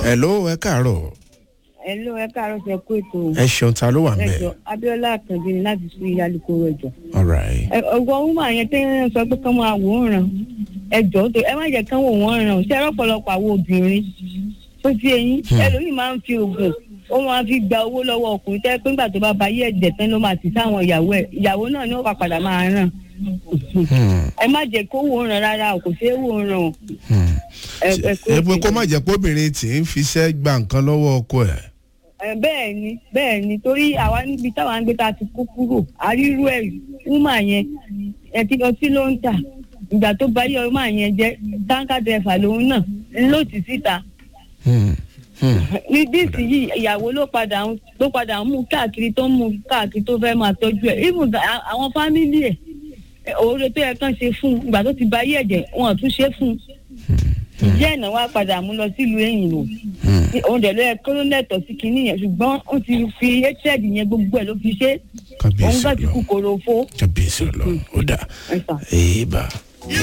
hello ẹ káàárọ̀ Hello, ẹ káàárọ̀ ṣe kú ètò ẹ ṣeun ta ló wà ń ẹjọ bẹ̀ Abíọ́lá Àkànbí ni láti sí alukoro ẹjọ. alright ọgbọ́n wúmọ̀ yẹn tẹ́ ẹ sọ pé kán máa wò ó ràn ẹjọ́ tó ẹ má jẹ́ kán wò wọ́n ràn ṣé ọ̀pọ̀lọpọ̀ àwọn obìnrin tó ti eyín ẹlòmíì máa ń fi oògùn ó máa fi gba owó lọ́wọ́ ọkùnrin tẹ́ pé nígbà tó bá ba ayé ẹ̀jẹ̀ tán ló máa ti sáwọn ìyàwó ẹ̀ ìyàwó náà ni ó wà padà máa ràn Hmm, ẹ má jẹ́ kó wò ó ràn rárá o kò ṣeé wò ó ràn o. hmm. ẹ ẹ ẹ pé kó má jẹ́ pé obìnrin tí ń fiṣẹ́ gba nǹkan lọ́wọ́ ọkọ ẹ̀ Ẹ, bẹ́ẹ̀ ni bẹ́ẹ̀ ni torí àwa níbi táwa ń gbé ta ti kó kúrò àrírú ẹ̀ wúmà yẹn ẹtí ọtí ló ń tà ìgbà tó bá yẹ ọmọ yẹn jẹ táǹkà dẹfà lòun náà ló ti síta Hmm, hmm. ní díìsì yìí ìyàwó ló padà ń ló padà ń mú káàkiri tó ń mú káàkiri tó fẹ́ máa tọ́jú ẹ̀ even ga- àwọn fámìlì ẹ̀ òòrè tó yẹ kán ṣe fún un ìgbà tó ti bá yẹ̀ jẹ́ wọn ò tún ṣe fún un ìjẹ́ ìná wa padà mú lọ sílùú ẹ̀yìn lò Hmm. òun dẹ̀ ló yẹ kó ló lẹ́tọ̀ọ́ sí kinní yẹn ṣùgbọ́n ó ti fi hatred yẹn gbogbo ẹ̀ ló fi ṣe òun kábíyèsí bá ti kú ọlọ́run korofo kábíyèsí ọlọ́run ó dà ẹ̀sà. èèbà